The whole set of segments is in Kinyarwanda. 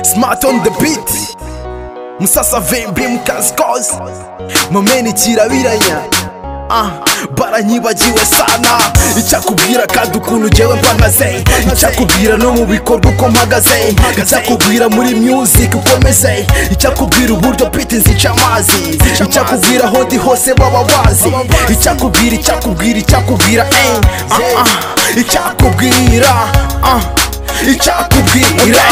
smart on the beat musasa vembe mukazikozi mamene kirabiranya ah, baranyibagiwe sana icyakubwira kandi ukuntu jyewe mpamaze icyakubwira no mu bikorwa uko mpagaze icyakubwira muri music uko meze icyakubwira uburyo biti nzica amazi icyakubwira aho ndi hose baba bazi icyakubwira icyakubwira icyakubwira eh, ah, ah, icyakubwira ah. ichakubwira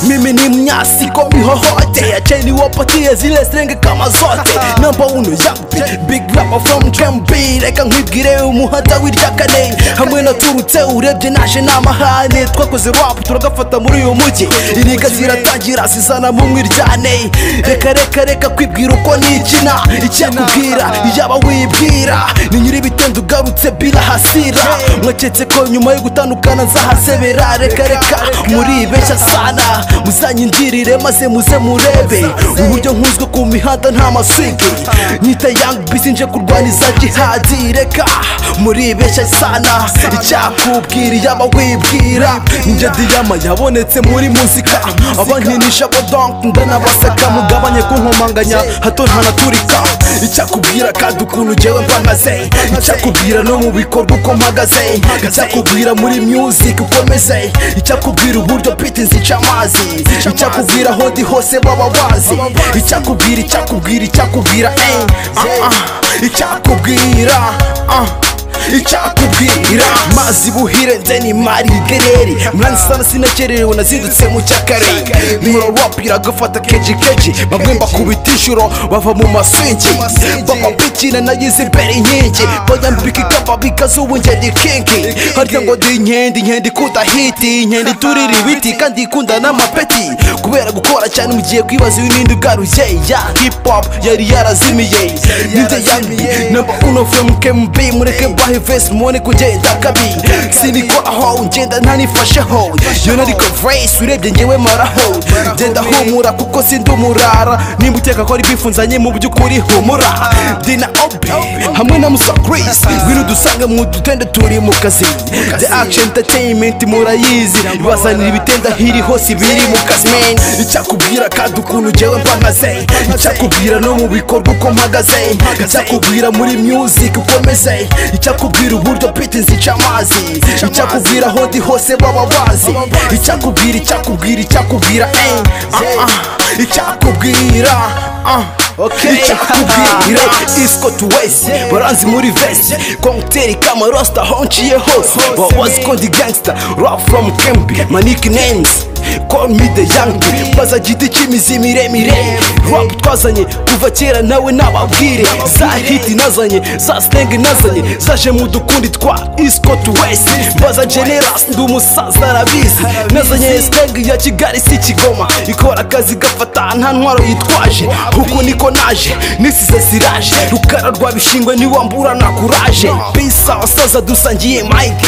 mimi ni mnyasi kwa mihohote acheni wapatie zile strenge kama zote namba uno yapi big rapper from drum b reka nkwibwire umuhata w'iryakane hamwe na turutse urebye naje n'amahane twakoze rap turagafata muri uyu mujyi iriga ziratangira zizana mu mwiryane reka reka reka kwibwira uko nikina icyakubwira yaba wibwira ni nyir'ibitendo ugarutse bila hasira mwaketse ko nyuma yo gutandukana nzahasebera reka reka mureka muribeshya sana muzanyinjirire maze muze murebe uburyo nkunzwe ku mihanda nta maswigi nyita yang bisi nje kurwaniza jihadi reka muribeshya sana icyakubwira yaba wibwira njye diyama yabonetse muri muzika abankinisha bo donk ndanabaseka mugabanye kunkomanganya hato ntanaturika icyakubwira kandi ukuntu jyewe mpagaze icyakubwira no mu bikorwa uko mpagaze icyakubwira muri music ukomeze icyakubwira uburyo biti nzica amazi icyakubwira aho ndi hose baba bazi icyakubwira icyakubwira icyakubwira eh, ah, ah, icyakubwira ah. icyakubwira mazi buhire ndeni mari gereri mwanzi sana sinakererewe nazindutse mu cyakare murarap iragafata keji keji bamwe mbakubita inshuro bava mu maswingi bamapikina nagize imbere inkingi bajyambika ikamba bikazuba ingeri kingi harya ngo ndi inkende inkende ikunda hiti inkende iturira ibiti kandi ikunda n'amapeti kubera gukora cyane mugiye kwibaza ibindi ugaruye ya hip hop yari yarazimiye ninde yandi namba uno from KMB mureke bahe hivesi mubone kugenda kabi sinikoraho ugenda ntanifasheho yo nariko vresi urebye ngewe maraho genda humura kuko sindi umurara nimba uteka ko ari bifunzanye mu by'ukuri humura dina obi hamwe na musa chris ngwino dusanga mu dutende turi mu kazi the action entertainment murayizi ibazanira ibitenda hiri hose biri mu kazi man icyakubwira kandi ukuntu jyewe mpagaze icyakubwira no mu bikorwa uko mpagaze icyakubwira muri music ukomeze icyakubwira icyakubwira uburyo biti nzica amazi icyakubwira aho ndi hose baba bazi icyakubwira icyakubwira icyakubwira eh, ah, ah, icyakubwira ah. Okay. icyakubwira isco to west baranzi muri vest konteri kamarosta honciye hose baba bazi ko ndi gangster rap from kembi my nicknames call me the young baza giti cy'imizi miremire rap twazanye kuva kera nawe nababwire za hiti nazanye za slang nazanye zaje mu dukundi twa isco to west baza generas ndi umusaza arabizi nazanye slang ya kigali si kigoma ikora akazi gafata nta ntwaro yitwaje uku niko naje nisize siraje rukara rwa bishingwe niwambura na kuraje bisa abasaza dusangiye mike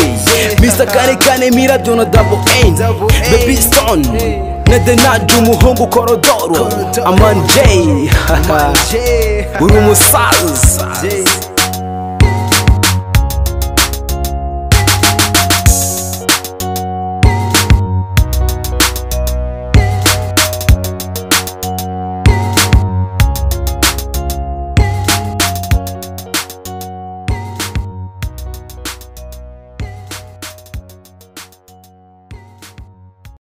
mr karekane miradona double n baby stone on Nedenaje umuhungu korodoro Aman J Uri umusaza